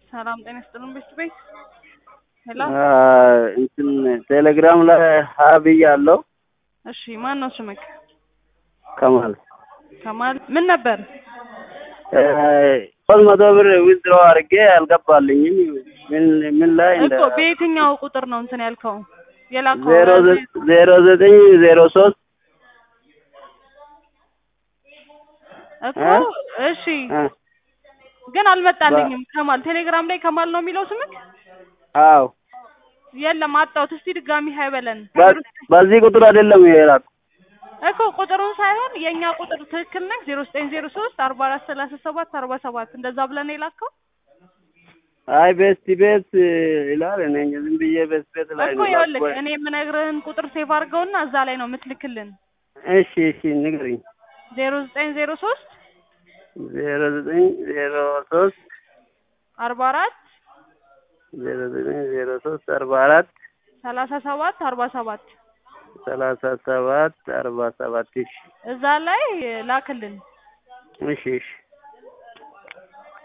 ሰላም ጤና ይስጥልን ቤት ቤት ሄሎ እንትን ቴሌግራም ላይ ሀ ብያለሁ። እሺ ማን ነው ስምክ? ከማል ከማል ምን ነበር? ሶስት መቶ ብር ዊዝድሮ አድርጌ አልገባልኝም። ምን ምን ላይ እንደ እኮ በየትኛው ቁጥር ነው እንትን ያልከው የላከው? ዜሮ ዘ- ዜሮ ዘጠኝ ዜሮ ሶስት እኮ እ? እሺ ግን አልመጣልኝም። ከማል ቴሌግራም ላይ ከማል ነው የሚለው ስምክ? አዎ የለም አጣሁት። እስቲ ድጋሚ ሀይ በለን በ- በዚህ ቁጥር አይደለም የላኩ እኮ ቁጥሩን ሳይሆን የእኛ ቁጥር ትክክል ነህ። ዜሮ ዘጠኝ ዜሮ ሶስት አርባ አራት ሰላሳ ሰባት አርባ ሰባት እንደዛ ብለን የላከው አይ ቤስት ቤት ይላል። እኔ እንጃ ዝም ብዬ ቤስት ቤት ላይ እኮ ነው ይኸውልህ ላኩ። እኔ የምነግርህን ቁጥር ሴቭ አድርገውና እዛ ላይ ነው የምትልክልን። እሺ እሺ ንገሪኝ። ዜሮ ዘጠኝ ዜሮ ሶስት ዜሮ ዘጠኝ ዜሮ ሶስት አርባ አራት ዜሮ ዘጠኝ ዜሮ ሶስት አርባ አራት ሰላሳ ሰባት አርባ ሰባት ሰላሳ ሰባት አርባ ሰባት እሺ እዛ ላይ ላክልን። እሺ እሺ